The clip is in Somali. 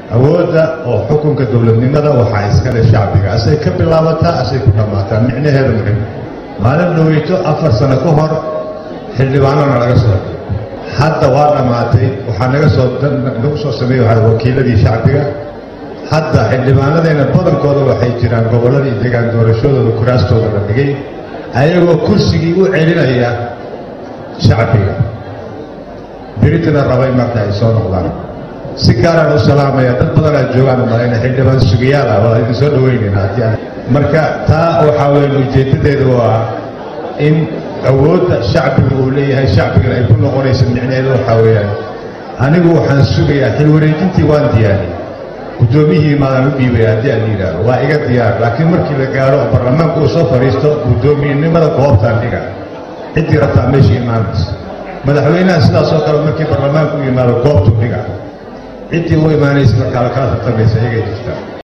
awoodda oo xukunka dowladnimada waxaa iskale shacbiga asay ka bilaabataa asay ku dhammaataa micnaheedu muxim maalin dhoweyto afar sano ka hor xildhibaanona laga soo hadda waa dhammaatay waxaa naga soo nagu soo sameeyey waxaa wakiiladii shacbiga hadda xildhibaanadeena badankooda waxay jiraan gobolladii degaan doorashadooda kuraastooda la dhigay ayagoo kursigii u celinaya shacbiga beritina rabay marka ay soo noqdaan si gaaraan u salaamaya dad badanaa joogaan malayna xildhibaan sugayaal ah waa idin soo dhaweynayna haddii aan marka taa waxaa weeye ujeeddadeedu waa in awoodda shacbiga uu leeyahay shacbigana ay ku noqonaysa micnaheedu waxaa weeyaan anigu waxaan sugayaa xil wareejintii waan diyaariyey guddoomiyihii maadaan u dhiibay haddii aan yidhaahdo waa iga diyaar laakiin markii la gaaro oo baarlamaanku uu soo fadhiisto guddoomiyenimada goobtaan dhiga ciddii rabtaa meesha imaanaysa madaxweynaha sidaas oo kale markii baarlamaanku u yimaado goobtuu dhiga ciddii u imaanaysa markaa la kala tartamaysa iyagay jirtaa